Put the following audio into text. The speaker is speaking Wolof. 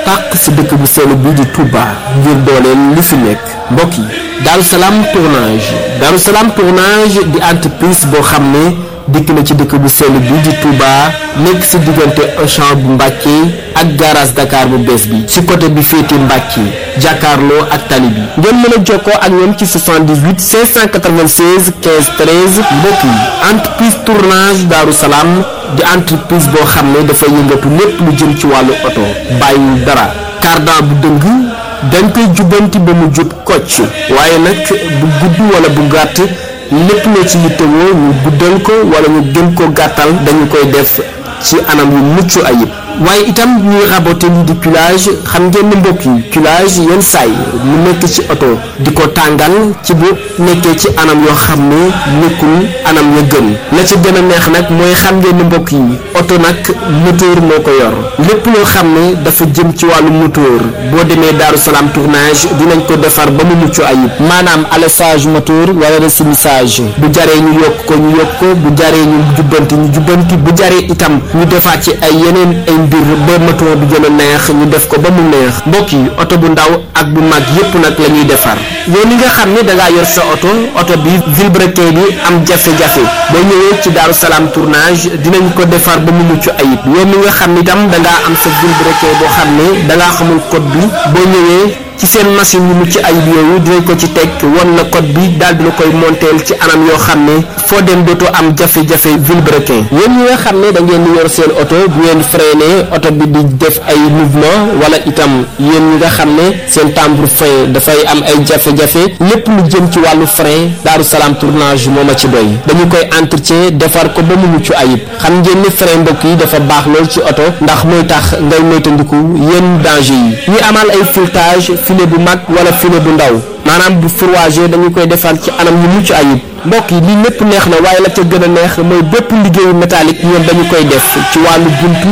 tàq si dëkk bu sell bi di Touba ngir dooleel li fi nekk mbokk yi Darou Salam tournage Darou Salam tournage di entreprise boo xam ne dikk na ci dëkk bu sell bi di Touba nekk si diggante Auchan bu Mbàkke ak garage Dakar bu bees bi ci côté bi féete Mbàkke jàkkaarloo ak tali bi ngeen mën a jokkoo ak ñoom ci 78 596 15 13 mbokk yi entreprise tournage Darou Salam di entreprise boo xam ne dafa yëngatu lépp lu jëm ci wàllu oto bàyyiwul dara cardan bu dëng dañ koy jubbanti ba mu jub kocc waaye nag bu gudd wala bu gàtt lépp loo ci yittewoo ñu guddal ko wala ñu gën ko gàttal dañu koy def ci anam yu mucc ayib waaye itam ñuy raboté lii di culage xam ngeen ne mbokk yi culage yenn saay mu nekk ci oto di ko tàngal ci bu nekkee ci anam yoo xam ne nekkul anam ya gën la ci gën a neex nag mooy xam ngeen ne mbokk yi oto nag moteur moo ko yor lépp loo xam ne dafa jëm ci wàllu moteur boo demee Darou Salam tournage dinañ ko defar ba mu mucc ayib maanaam alessage moteur wala resumissage bu jaree ñu yokk ko ñu yokk ko bu jaree ñu jubbanti ñu jubbanti bu jaree itam ñu defaat ci ay yeneen ay mbir ba moteur bi gën a neex ñu def ko ba mu neex mbokk yi oto bu ndaw ak bu mag yépp nag la ñuy defar yow mi nga xam ne da ngaa yor sa oto oto bi vilebrequin bi am jafe-jafe boo ñëwee ci Darou Salam tournage dinañ ko defar ba mu mucc ayib yow mi nga xam ne itam da ngaa am sa vilebrequin boo xam ne da ngaa xamul code bi boo ñëwee ci seen machine yu mucc ayib yooyu dinañ ko ci teg won la code bi daal di la koy monteel ci anam yoo xam ne foo dem dootoo am jafe-jafe vilebrequin yéen ñi nga xam ne da ngeen di yor seen oto bu ngeen freiné oto bi di def ay mouvement wala itam yéen ñi nga xam ne seen timbre frein dafay am ay jafe-jafe lépp lu jëm ci wàllu frein Darou Salam tournage moo ma ci doy dañu koy entretien defar ko ba mu mucc ayib xam ngeen ni frein mbokk yi dafa baax lool ci oto ndax mooy tax ngay moytandiku yenn danger yi ñu amal ay filetage filet bu mag wala filet bu ndaw maanaam bu fourragé dañu koy defar ci anam yu mucc ayib mbokk yi lii lépp neex na waaye la ca gën a neex mooy bépp liggéeyu métallique ñoom dañu koy def ci wàllu buntu